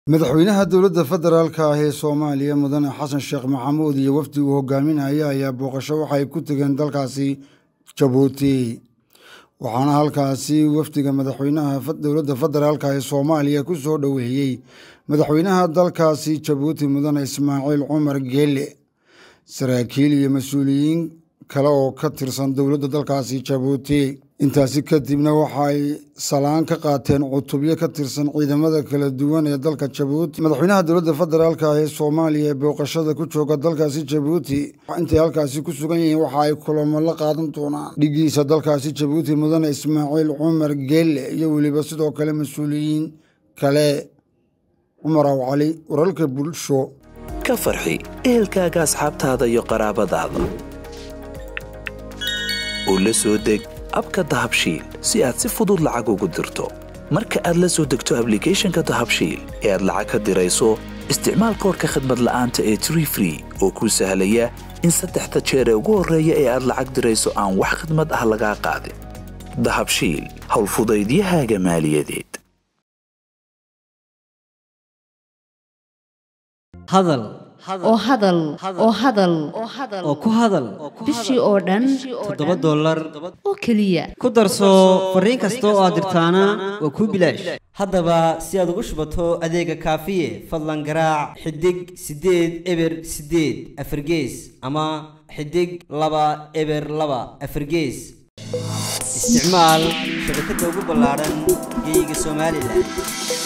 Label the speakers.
Speaker 1: madaxweynaha dowladda federaalka ah ee soomaaliya mudane xasan sheekh maxamuud iyo wafdi uu hogaaminaya ayaa booqasho waxay ku tegeen dalkaasi jabuuti waxaana halkaasi wafdiga madaxweynaha dowladda federaalka ee soomaaliya ku soo dhoweeyey madaxweynaha dalkaasi jabuuti mudane ismaaciil cumar geele saraakiil iyo mas-uuliyiin kale oo ka tirsan dowladda dalkaasi jabuuti intaasi kadibna waxaay salaan ka qaateen cutubyo ka tirsan ciidamada kala duwan ee dalka jabuuti madaxweynaha dowladda federaalka ah ee soomaaliya ee booqashada ku jooga dalkaasi jabuuti intay halkaasi ku sugan yihiin waxa ay kulamo la qaadan doonaan dhigiisa dalkaasi jabuuti mudane ismaaciil cumar geelle iyo weliba sidoo kale mas-uuliyiin kale cumar aw cali wararka bulsho
Speaker 2: ka farxi ehelkaaga asxaabtaada iyo qaraabadaada oo la soo deg abka dahabshiil si aad si fudud lacag ugu dirto marka aad la soo degto ablicathonka dahabshiil ee aad lacag ka dirayso isticmaal koorka khadmad la'aanta ee tree free oo kuu sahlaya in saddexda jeer ee ugu horreeya ee aad lacag dirayso aan wax khadmad ah lagaa qaadin dahabshiil howlfudaydiyahaaga maaliyadeed
Speaker 3: hadal
Speaker 4: oo hadal oo hadal
Speaker 3: oo ku hadal
Speaker 4: bishii oo dhan
Speaker 3: toddoba dollar
Speaker 4: oo keliya
Speaker 3: ku darso fariin kasta oo aad dirtaana waa kuu bilaash haddaba si aad ugu shubato adeega kaafiye fadlan garaac xidig siddeed eber siddeed afargees ama xidig laba eber laba afargees isticmaal shabakadda ugu ballaadhan geeyiga somalilan